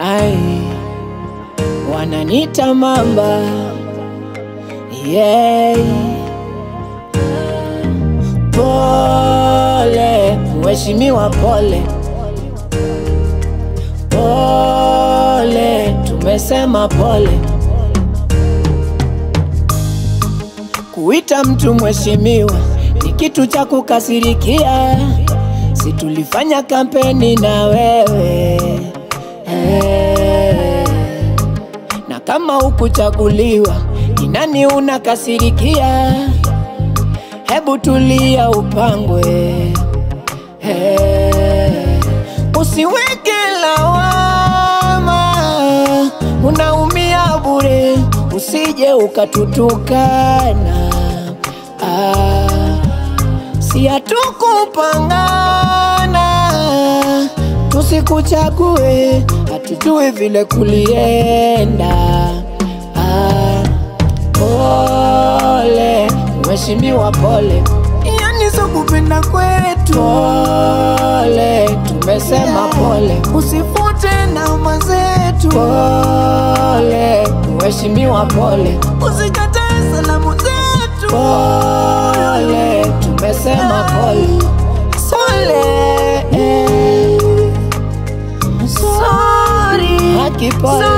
ai, wananita mamba yeah. Pole mheshimiwa, pole pole, tumesema pole. Kuita mtu mheshimiwa ni kitu cha kukasirikia, si tulifanya kampeni na wewe eh. Na kama hukuchaguliwa ni nani unakasirikia? Hebu tulia upangwe eh. Usiweke lawama, unaumia bure, usije ukatutukana ah. Si hatukupangana, tusikuchague, hatujui vile kulienda. Ah, pole mheshimiwa, pole, yani sio kupenda kwetu. Pole, tumesema pole, usifute nauma zetu. Pole mheshimiwa, pole, usikatae salamu zetu. Pole, tumesema pole, pole, eh. Sorry, haki pole,